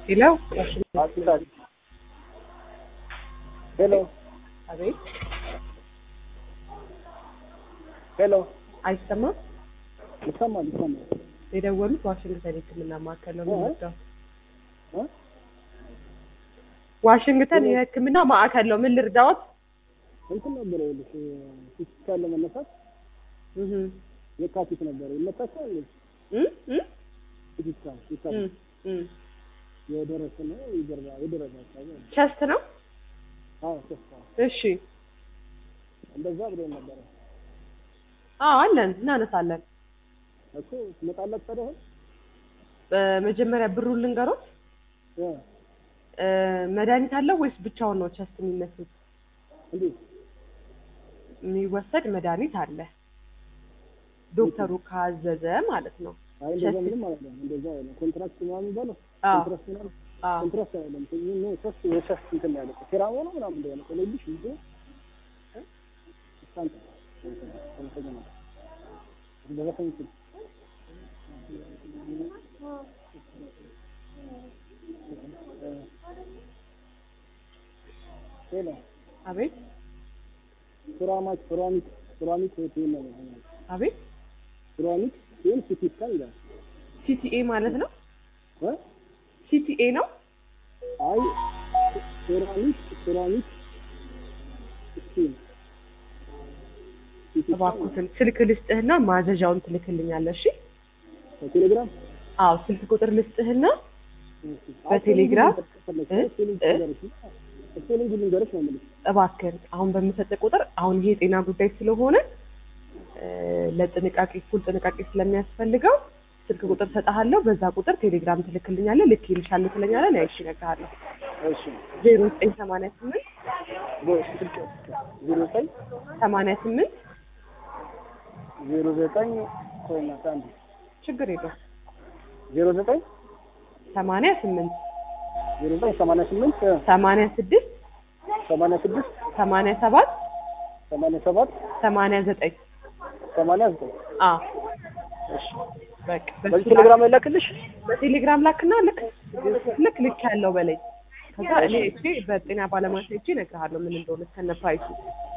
ሄሎ አስታል ሄሎ አቤት፣ ሄሎ አይሰማም? ይሰማል ይሰማል የደወሉት ዋሽንግተን የሕክምና ማዕከል ነው የምንወስደው። እ? ዋሽንግተን የሕክምና ማዕከል ነው። ምን ልርዳዎት? እንትን ነበር ይኸውልሽ ፊዚካል ለመነሳት እህ የካቲት ነበር ይመጣቻል እ እ ፊዚካል እ የካቲት እ የደረሰ ነው የጀርባ የደረሰ አካባቢ ነው። ቸስት ነው። አዎ ተስፋ እሺ፣ እንደዛ ብሎ ነበረ አዎ አለን፣ እናነሳለን። እኮ ትመጣላት ታዲያ አሁን በመጀመሪያ ብሩን ልንገሮት። እ እ መድኃኒት አለው ወይስ ብቻውን ነው ቸስት የሚመስሉት? እንዴት የሚወሰድ መድኃኒት አለ፣ ዶክተሩ ካዘዘ ማለት ነው። አይ እንደዛ ምንም ማለት ነው እንደዛ አይደለም ኮንትራክት ምናምን የሚባለው አዎ ኮንትራክት ምናምን አዎ ኮንትራክት አይደለም ነው ሶስት የሶስት እንትን ያለ ሴራሞ ነው ምናምን እንደሆነ ቆለልሽ ይዞ ስታንት ተመሰገነ በዘፈን እንትን ሌላ አቤት ሱራማች ሱራሚክ ሱራሚክ ሆቴል ነው አቤት፣ ሱራሚክ ሲል ሲቲ ስካን ይላል ሲቲኤ ማለት ነው። እ ሲቲኤ ነው። አይ ሴራሚክ ሴራሚክ ስቲል እባክዎትን ስልክ ልስጥህና ማዘዣውን ትልክልኛለህ። እሺ? በቴሌግራም አዎ ስልክ ቁጥር ልስጥህና በቴሌግራም? እ? እ? ስፔሊንግ ልንገርሽ ነው የምልሽ እባክህን አሁን በምሰጥ ቁጥር አሁን ይሄ የጤና ጉዳይ ስለሆነ እ፣ ለጥንቃቄ እኩል ጥንቃቄ ስለሚያስፈልገው ስልክ ቁጥር ሰጥሃለሁ። በዛ ቁጥር ቴሌግራም ትልክልኛለህ። ልክ ይልሻለሁ ትለኛለህ። ላይ እሺ እነግርሃለሁ። እሺ ዜሮ ዘጠኝ ሰማንያ ስምንት ስልክ ዜሮ ዘጠኝ ሰማንያ ስምንት ዜሮ ዘጠኝ ቆይ እናት አንዴ ችግር የለውም ዜሮ ዘጠኝ ሰማንያ ስምንት ዜሮ ዘጠኝ ሰማንያ ስምንት ሰማንያ ስድስት ሰማንያ ስድስት ሰማንያ ሰባት ሰማንያ ሰባት ሰማንያ ዘጠኝ ሰማንያ ዘጠኝ አዎ እሺ በቃ በዚህ በሱ ቴሌግራም ላይ ላክልሽ በቴሌግራም ላክና ልክ ልክ ልክ ያለው በላይ ከዛ እኔ እቺ በጤና ባለሙያ ሄጄ እነግርሃለሁ ምን እንደሆነ ከነ ፕራይሱ